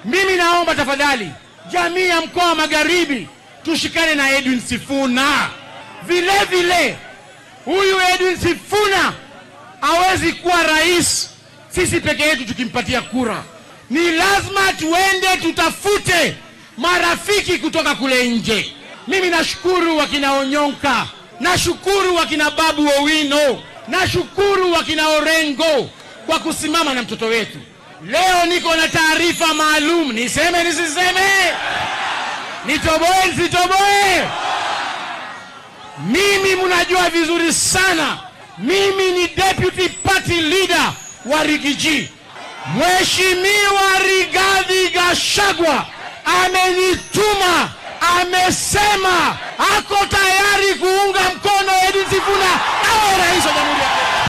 Mimi naomba tafadhali, jamii ya mkoa wa Magharibi tushikane na Edwin Sifuna. Vile vile huyu Edwin Sifuna hawezi kuwa rais sisi peke yetu tukimpatia kura. Ni lazima tuende tutafute marafiki kutoka kule nje. Mimi nashukuru wakina Onyonka, nashukuru wakina Babu Owino, nashukuru wakina Orengo kwa kusimama na mtoto wetu. Leo niko na taarifa maalum, niseme nisiseme, nitoboe nisitoboe? Mimi mnajua vizuri sana, mimi ni deputy party leader wa Rigiji. Mheshimiwa Rigathi Gachagua amenituma, amesema ako tayari kuunga mkono Edwin Sifuna awe rais wa Jamhuri ya